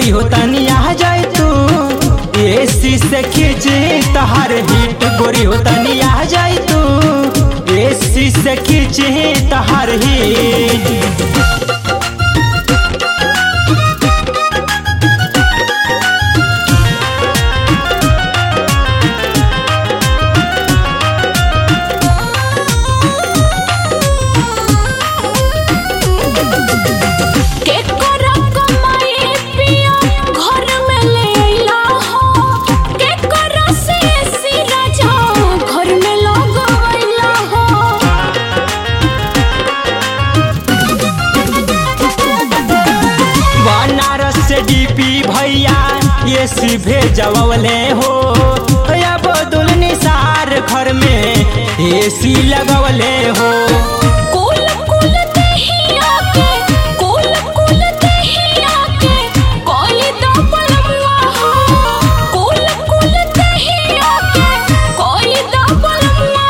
गोरी हो तनी आ जाए तू एसी से खींचे तहार हिट गोरी हो तनी आ जाए तू एसी से खींचे तहार हिट के करा कमाई पिया घर में ले अइला हो के करा से सी राजा घर में लगवैला हो बनारस से डीपी भैया ये सी भेजवले हो या बदुल निसार घर में एसी लगवले हो कुल कुल दहिया के कुल कुल दहिया के कोई दो पलमुआ हो कुल कुल दहिया के कोई दो पलमुआ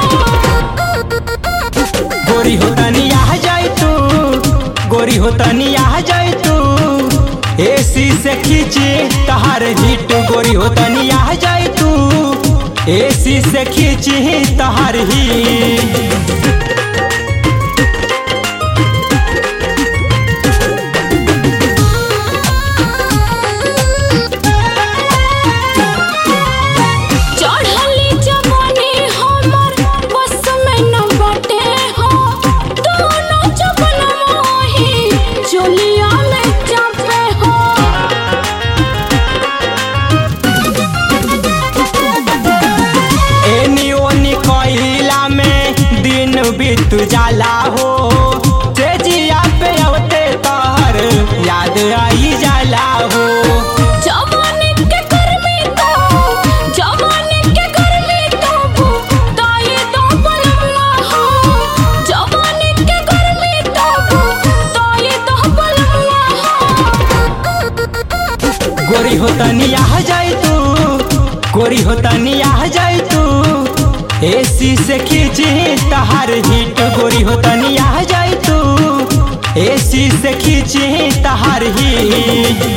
हो गोरी हो तनी आ जाए तू गोरी हो तनी आ जाए तू एसी से खींचे तहार हिट गोरी हो तनी आ जाए तू एसी से खींचे तहार हिट चढ़ली जवानी हमर बस में न बटे हो दोनों जबनवा ही चोलिया में चापे हो एनी ओनी कइला में दिन बीत जाला हो तेजिया पे अवते तहर याद आई जाला हो जवानी के गर्मी तो जवानी के गर्मी तो ताई दो पलमुआ हो जवानी के गर्मी तो ताई दो पलमुआ हो गोरी हो तनी आ जाए तू गोरी हो तनी आ जाए तू एसी से खींचे तहार हिट गोरी हो तनी आ जाए तू एसी से खींचे तहार हिट